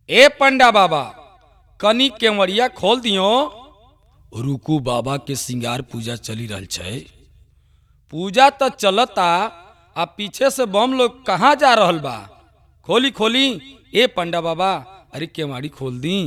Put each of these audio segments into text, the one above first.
ए पंडा बाबा कनी केवड़िया खोल दियो रुकू बाबा के सिंगार पूजा चली रहल छै पूजा तो चलता आ पीछे से बम लोग कहाँ जा रहल बा खोली खोली ए पंडा बाबा अरे केवाड़ी खोल दी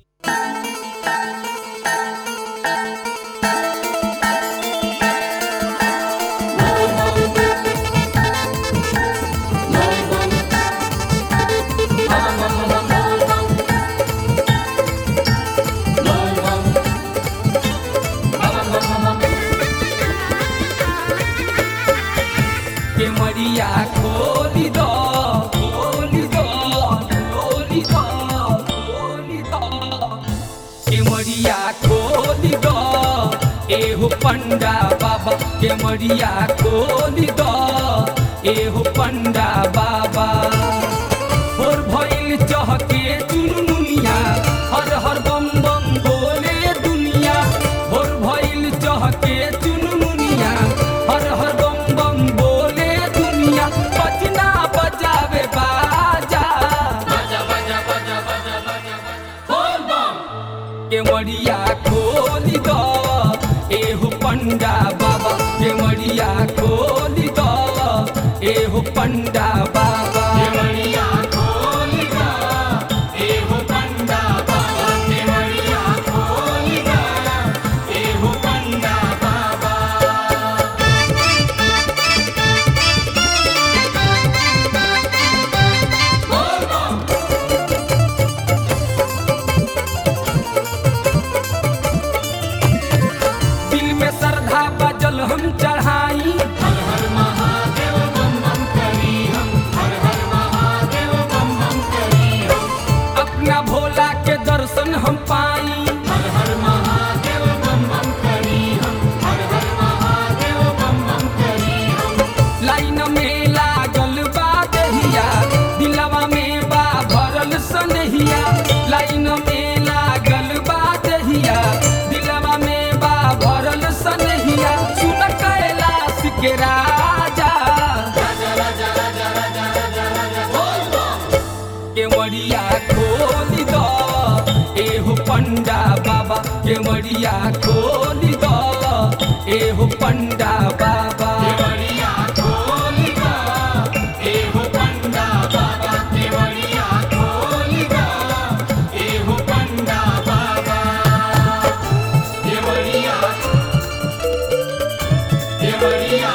केवड़िया खोली दो खोली दो खोली दो खोली दो केवड़िया खोली दो एहो पंडा बाबा केवड़िया खोली दो एहो पंडा बाबा और भइल चहके चुनमुनिया हर हर बम बम बोले दुनिया और भइल चहके चुनमुनिया हर हर बम बम बोले दुनिया बजना बजावे बाजा बजा बजा बजा बजा बजा बोल बम केवड़िया खोली दो एहो पंडा बाबा केवड़िया खोली दो एहो पंडा बाबा केवड़िया खोली दो एहो पंडा बाबा केवड़िया खोली दो एहो पंडा बाबा दिल में श्रद्धा बजल हम चढ़ाई अपना भोला के दर्शन हम पाई लाइन में लागल बा दहिया दिलवा में बा भरल सनहिया लाइन में लागल बा दहिया दिलवा में बा भरल सनहिया सुन कैलाश के राजा केवड़िया खोली दो एहो पंडा बाबा केवड़िया खोली दो एहो पंडा बाबा केवड़िया खोली दो एहो पंडा बाबा केवड़िया खोली दो एहो पंडा बाबा केवड़िया केवड़िया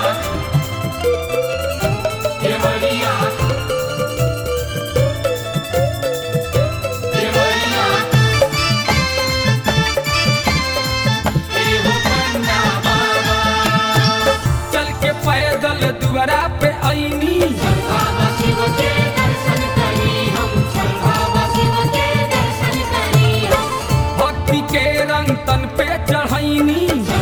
केवड़िया केवड़िया एहो पंडा बाबा चल के पैदल दुआरा पे आईनी भक्ति के रंग तन पे चढ़ैनी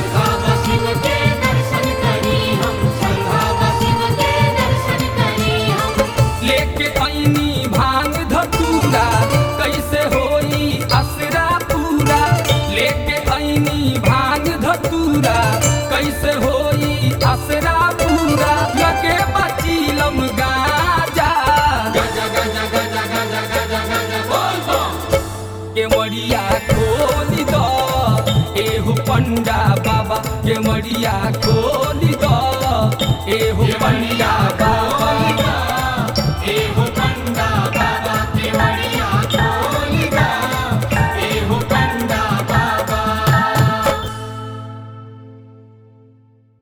लेके आईनी भांग धतूरा कैसे होई असरा पूरा लेके आईनी भांग धतूरा कैसे होई असरा पूरा लगे बचीलम गाजा गजा गजा गजा गजा गजा गजा बोल बम केवड़िया खोली दो एहो पंडा बाबा केवड़िया खोली दो एहो पंडा बाबा एहो